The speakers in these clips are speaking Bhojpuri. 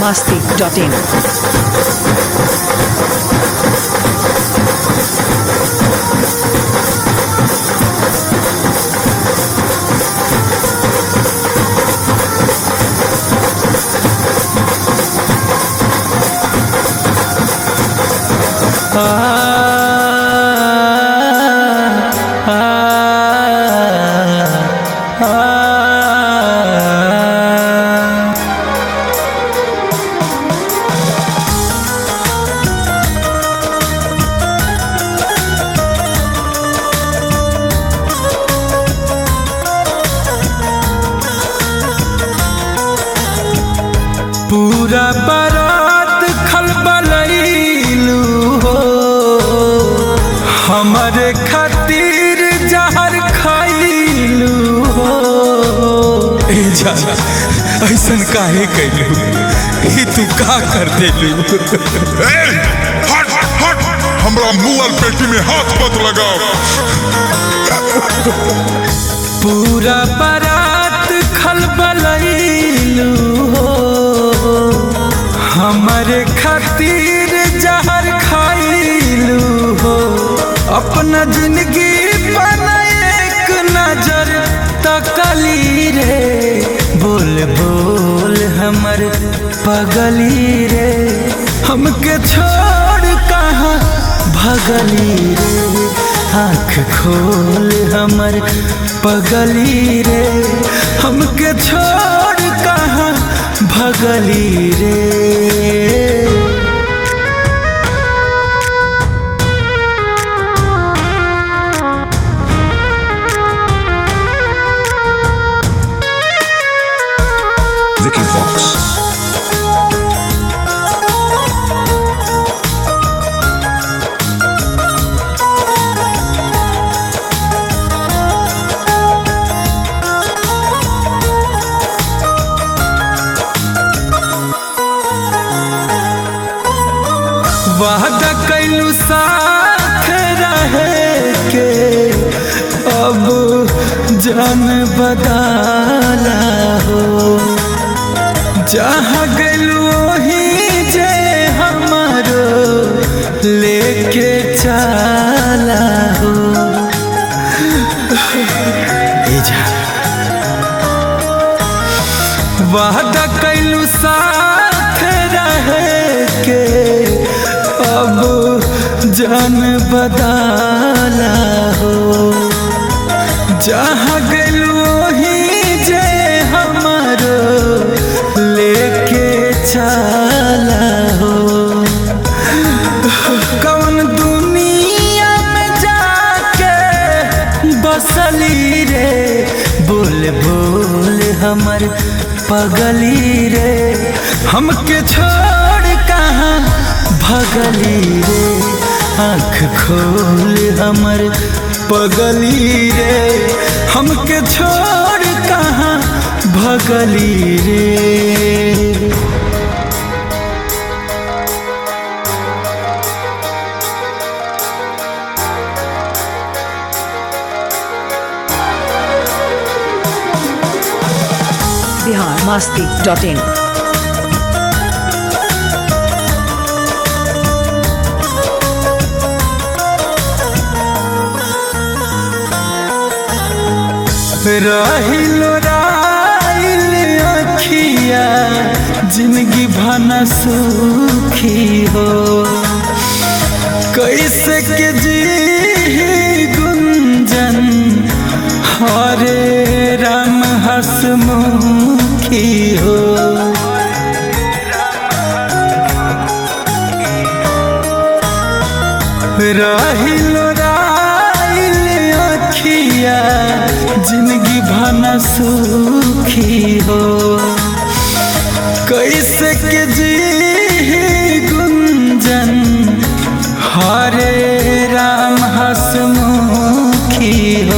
masti.in. पूरा बारात खलबलैलू हो हमारे खातिर जहर खैलू हो ए जा ऐसन काहे कैलू ई तू का कर देलू ए, हट हट हमरा मुंह और पेटी में हाथ मत लगाओ पूरा बारात खलबलैलू हो हमारे खातिर जहर खैलू हो अपना जिंदगी पर एक नजर तकली रे बोल बोल हमर पगली रे हमके छोड़ कहाँ भगली रे आँख खोल हमर पगली रे हमके छोड़ कहाँ भगली रे Vicky Fox. वादा कैलू साथ रहे के अब जान बदाला हो जहाँ गलू वही जे हमारो लेके चला हो ए जा वादा कैलू साथ रहे के अब जान बदाला हो जहाँ गलू वही जे हमारो लेके चला हो कौन दुनिया में जाके बसली रे बोल बोल हमर पगली रे हमके छोड़ कहाँ भगली रे आँख खोल हमर पगली रे हमके छोड़ कहाँ भगली रे Bihar masti.in. रहिलो राइल अखिया जिंदगी भना सुखी हो कैसे के जी गुंजन हरे राम हसमुखी हो रहिलो राइल अखिया जिंदगी भना सुखी हो कैसे के जी गुंजन हरे राम हसमुखी हो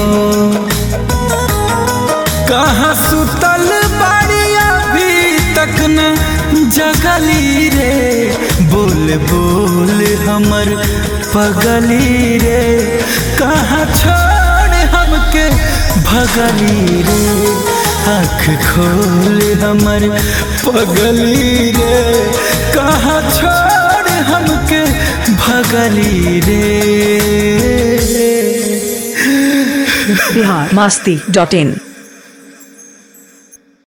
कहाँ सुतल बाड़ी अभी तक न जगली रे बोल बोल हमर पगली रे कहाँ छोड़ हमके भगली रे आँख खोल हमर पगली रे कहाँ छोड़ हमके भगली रे बिहार मस्ती डॉट इन